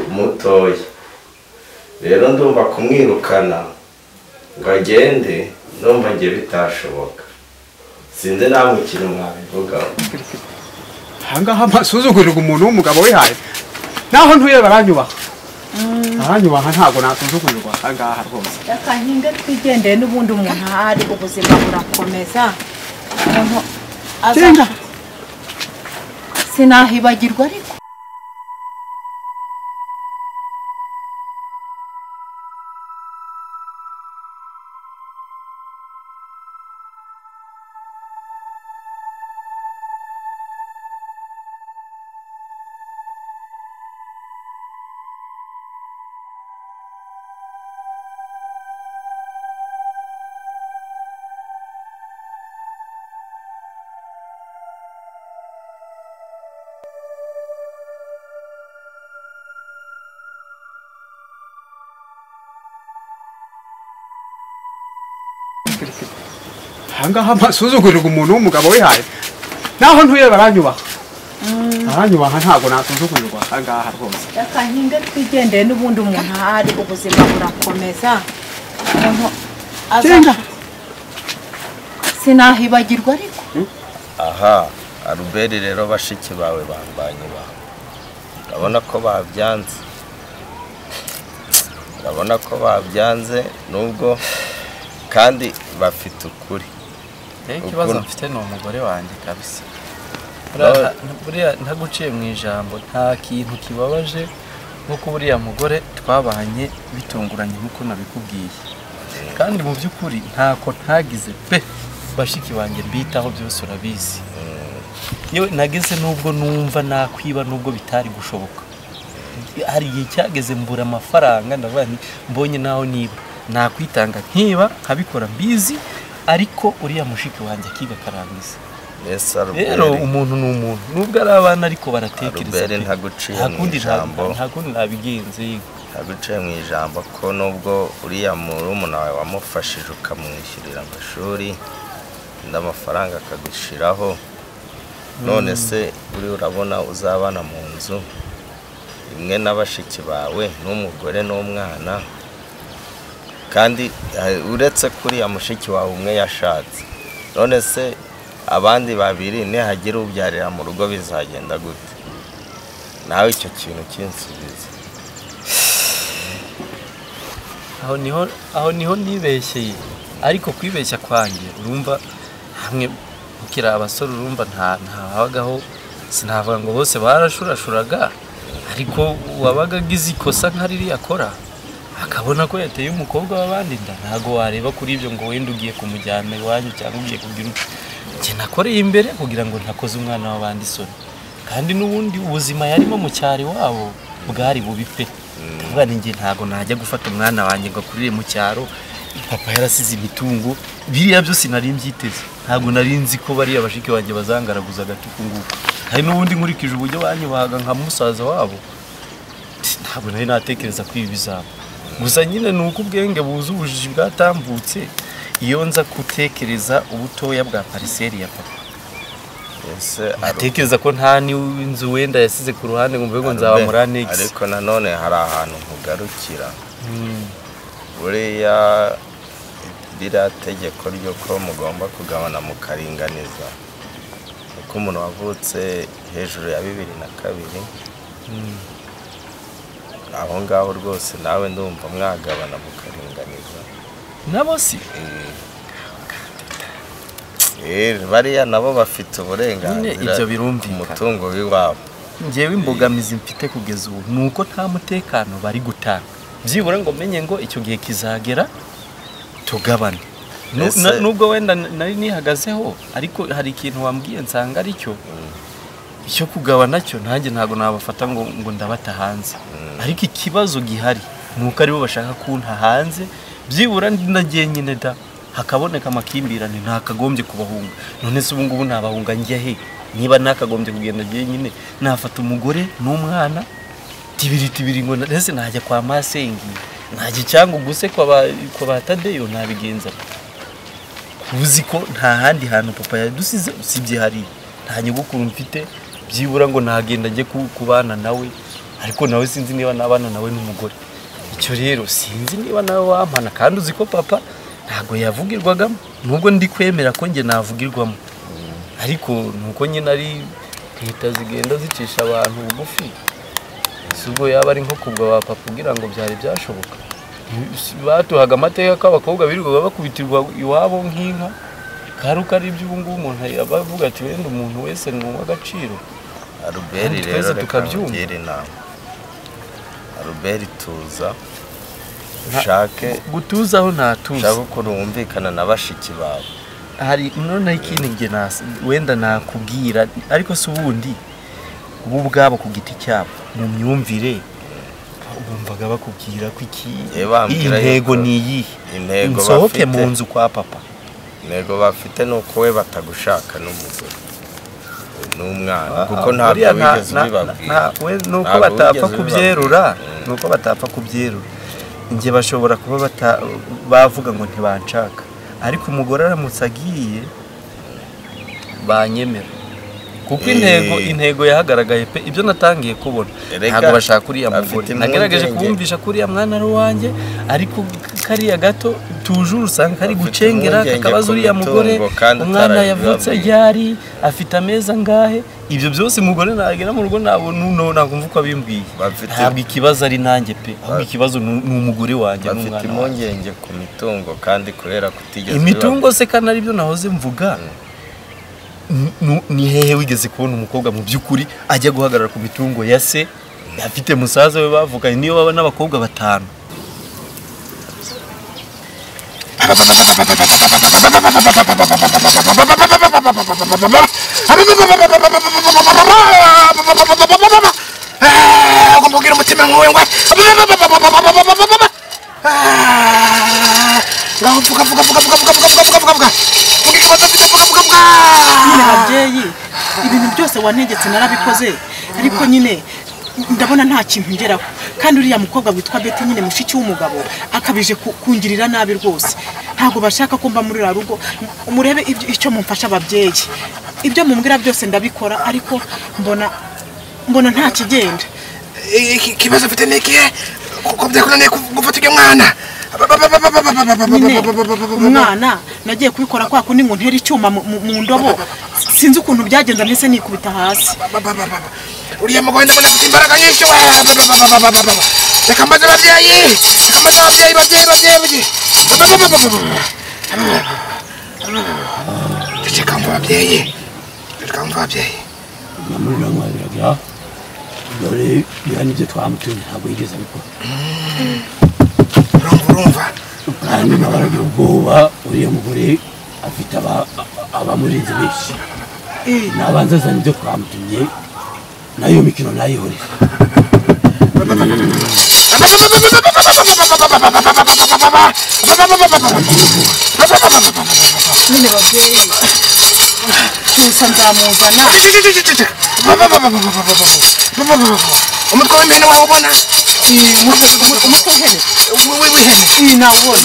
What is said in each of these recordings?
mutoya rero ndumva kumwirukana ngo agende ndumva njye bitashoboka sinzi nawe ikintu mwabivugaho ahangaha mpasuzugurirwa umuntu w'umugabo wihaye naho ntuye baranyubaha baranyubaha ntabwo nasuzugurirwa ahangaha rwose reka nkinge twigendeye n'ubundi umuntu ahari ubuzima burakomeza umuntu aza- genda sinahibagirwa ariko ahangaha mpasuzugurirwa umuntu w'umugabo wihaye naho ntuye baranyubaha baranyubaha ntabwo nasuzugurirwa ahangaha rwose reka nkinge twigendeye n'ubundi umuntu ahari ubuzima burakomeza umuntu aza- genda sinahibagirwa ariko aha aruberi rero bashiki bawe bambanye bawe urabona ko babyanze urabona ko babyanze nubwo kandi bafite ukuri rero ikibazo Ukuri. mfite ni umugore wanjye kabisa Nawe- Buriya nta- buriya ntaguciye mu ijambo nta kintu kibabaje nk'uko buriya mugore twabanye bitunguranye nk'uko nabikubwiye kandi mu by'ukuri ntako ntagize pe bashiki banjye mbitaho byose urabizi yewe nagize nubwo numva nakwiba nubwo bitari gushoboka hari igihe cyageze mbura amafaranga ndavuga nti mbonye naho niba nakwitanga nkiba nkabikora mbizi ariko uriya mushiki wanjye akiga akarangiza mbese rero aruberi umuntu ni umuntu nubwo ari abana ariko baratekereza Albert pe. ntaguciye Nta mu kundi nta- ijambo. nta kundi nabigenze yego. abicaye mu ijambo ko nubwo uriya murumuna wawe wamufashije ukamwishyurira amashuri andi amafaranga akagushiraho none se uri urabona uzabana mu nzu imwe na bashiki bawe n'umugore n'umwana kandi eh, uretse ko uriya mushiki wawe umwe yashatse none se abandi babiri nihagira ubyarira mu rugo bizagenda gute nawe icyo kintu kinsubiza aho niho aho niho nibeshyeye ariko kwibeshya kwanjye urumva hamwe mukiri abasore urumva nta ntabagaho sinavuga ngo bose barashurashuraga ariko uwabaga agize ikosa nka ririya akora akabona ko yateye umukobwa w'abandi inda ntabwo wareba kuri ibyo ngo wenda ugiye kumujyana iwanyu cyangwa ugiye kugira ute njye nakoreye imbere kugira ngo ntakoze umwana w'abandi isoni kandi n'ubundi ubuzima yarimo mu cyari wabo bwari bubi pe kuvuga ni njye ntabwo najya gufata umwana wanjye ngo akurire mu cyaro papa yarasize imitungo biriya byose nari mbyiteze ntabwo nari nzi ko bariya bashiki banjye bazangaraguza agatuku nguko hari n'ubundi nkurikije uburyo banyubahaga nka musaza wabo ntabwo nari natekereza ko ibi bizaba gusa nyine ni uko ubwenge buzi ubujiji bwatambutse iyo nza gutekereza ubutoya bwa pariseri ya papa Ese aru- atekereza ko nta n'inzu wenda yasize ku ruhande ngo mvuge ngo nzaba arube- muri anegisi ariko nanone hari ahantu nkugarukira buriya ririya tegeko ry'uko mugomba kugabana mukaringaniza uko umuntu wavutse hejuru ya bibiri na kabiri aho ngaho rwose nawe ndumva mwagabana mukaringaniza nabo si Eh, bariya nabo bafite uburenganzira ibyo ku birumvikana. mutungo w'iwabo ngewe imbogamizi mfite kugeza ubu ni uko nta mutekano bari gutanga byibura ngo menye ngo icyo gihe kizagera tugabane Nu- Ese- na- nubwo wenda n- nari nihagazeho ariko hari ikintu wambwiye nsanga ari cyo icyo kugabana cyo nanjye ntabwo nabafata ngo, ngo ndabata hanze ariko ikibazo gihari ni uko aribo bashaka kunta hanze byibura nagiye nyine da hakaboneka amakimbirane ntakagombye kubahunga none se ubu ngubu nabahunga njya he niba nakagombye kugenda nyine nafata umugore n'umwana tibiri tibiri ngo ndetse najya kwa masengi najya cyangwa ubuse kwa ba- kwa ba tadeyo nabigenza uzi ko nta handi hantu papa yadusize usibye hariya nta nyogokuru mfite byibura ngo nagenda njye ku- kubana nawe ariko nawe sinzi niba nabana nawe n'umugore icyo rero sinzi niba nawe wampana kandi uzi ko papa ntabwo yavugirwagamo nubwo ndi kwemera ko njye navugirwamo ariko nuko nyine ari leta zigenda zicisha abantu bugufi si ubwo yaba ari nko kubwa wa papa ugira ngo byari byashoboka batuhaga amateka ko abakobwa birirwaga bakubitirwa iwabo nk'inka kari uko ari iby'ubu ngubu umuntu yaba avuga ati wenda umuntu wese ni uw'agaciro aruberi Kandi rero twese reka tukabyumva. mugire inama aruberi tuza ushake gutuzaho ntatuza ushake ukuntu wumvikana na bashiki bawe hari none ikindi njye nas- wenda nakubwira ariko si ubundi ubu ubwabo ku giti cyabo mu myumvire bumvaga bakubwira ko iki Eh, bambwira iyi ntego yuko ni iyihe intego nsohoke bafite- mu nzu kwa papa intego bafite ni uko we batagushaka n'umugore n'umwana kuko Ah, ntabwo buriya nta- wigeze nta- ubibabwira nta- we ni uko Ntabwo batapfa wigeze kubyerura ubibabwira. ni uko batapfa kubyerura njye bashobora kuba bata- bavuga ngo ntibanshaka ariko umugore aramutse agiye banyemera kuko Eh. intego intego yahagaragaye pe ibyo natangiye kubona Erega, ntabwo bashaka uriya afite mugore impungenge. nagerageje kubumvisha ko uriya mwana ari uwanjye ariko kariya gato tujuru usanga kari Afite gucengera impungenge kakabaza ku uriya mugore mitungo kandi umwana yavutse utarabibabwiye. ryari afite ameza angahe ibyo byose umugore nagera mu rugo ntabwo nuno ntabwo mvuga ko abimbwiye Bafite- ntabwo ikibazo ari nanjye pe ahubwo ikibazo ni ni umugore wanjye bafite n'umwana wanjye impungenge ku mitungo kandi kubera kutigeze imitungo se kandi aribyo nahoze mvuga Ni- nu- ni hehe wigeze kubona umukobwa mu by'ukuri ajya guhagarara ku mitungo ya se afite musaza we bavuganye niyo baba n'abakobwa batanu kumubwira umutima nkuwe ngwe ngaho vuga vuga vuga vuga vuga vuga vuga vuga vuga vuga vuga ikibazo mfite vuga vuga vuga nyine babyeyi ibintu byose wantegetse narabikoze ariko nyine ndabona nta kintu ngeraho kandi uriya mukobwa witwa beti nyine mushiki w'umugabo akabije ku- kungirira nabi rwose ntabwo bashaka ko mba muri uriya rugo murebe ibyo- icyo mumfasha ababyeyi ibyo mumbwira byose ndabikora ariko mbona mbona nta kigenda I- iki- ikibazo mfite ni ikihe kuko byakunaniye ku- gufata ujya mwana nyine umwana nagiye kubikora kwa kundi ngo ntere icyuma mu- mu mu ndobo sinzi ukuntu byagenze mbese nikubita hasi uriya mugore ndabona afite imbaraga nyinshi we reka mbaze ababyeyi reka mbaze ababyeyi babyeyi babyeyi babyeyi ceceka mva ababyeyi ceceka mva ababyeyi namurira mwabiraga dore biriya nibyo twamutumye ntabwo yigeze abikora urumva urumva kandi nabaraga ubwoba uriya mugore afite aba- abamurinze benshi nabanza azana ibyo twamutumye nayo mikino nayihorera nyine babyeyi gusa nzamuzana umutwe w'imihene wawe ubona umutwe w'ihene w'ihene iyi nawubona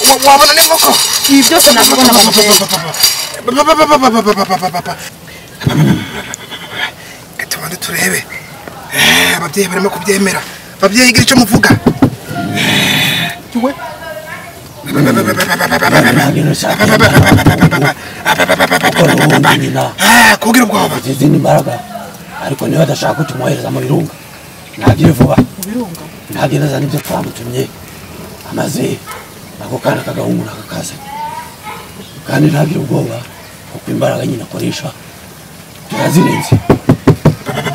Wa- wabona n'inkoko ibi byose nabibona babyeyi Reka tubanze turebe Eh, ababyeyi barimo kubyemera babyeyi igira icyo muvuga we nagenda nshaka gukora ubundi nyina Eh, kugira ubwoba afite izindi mbaraga ariko niba adashaka ko tumwohereza mu birunga ntagire vuba birunga ntagenda azana ibyo twamutumye amaze ako kana k'agahungu nakakaza kandi ntagire ubwoba kuko imbaraga nyine akoresha turazirenze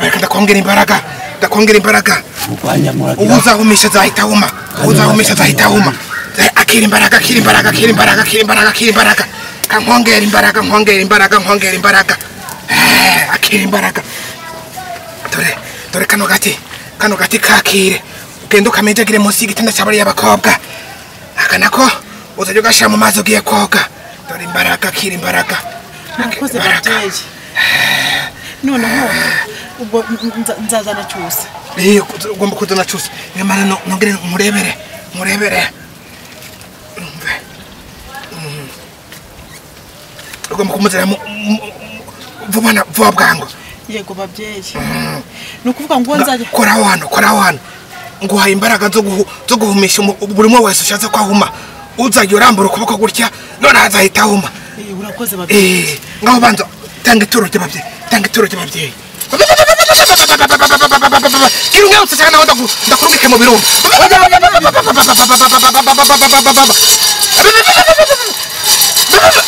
Reka ndakongera imbaraga ndakongera imbaraga murwanya ubu muragira uzahumisha azahita wuma ubu uzahumisha azahita wuma Eh, akira imbaraga akira imbaraga akira imbaraga akira imbaraga akira imbaraga ka nkongera imbaraga nkongera imbaraga nkongera imbaraga Eh, akira imbaraga dore dore kano gati kano gati kakire ugende ukamejagire munsi y'igitanda cya bariya bakobwa aka nako uzajya ugashyira mu mazi ugiye koga dore imbaraga akira imbaraga akira murakoze imbaraga. babyeyi noneho ubwo nza- nzazana cyose Eh, ugomba kuzana cyose nyamara no- nongere murebere murebere Umve. Mm. ugomba kumuzanira mu- mu- mu- vuba na vuba bwangu yego babyeyi ni ukuvuga ngo nzajya kora aho hantu kora aho hantu nguhaye imbaraga zo guhu- zo guhumisha umu- buri umwe wese ushatse ko ahuma uzajya urambura ukuboko gutya noneho azahita ahuma Eh, urakoze babyeyi Eh, ngaho banza tanga ituro ry'ababyeyi tanga ituro ry'ababyeyi kirunga yose cyane naho ndaku- ndakurungike mu birunga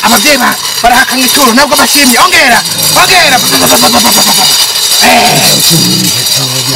ababyeyi ba- barahakanga ituro nabwo bashimye ongera ongera Eh.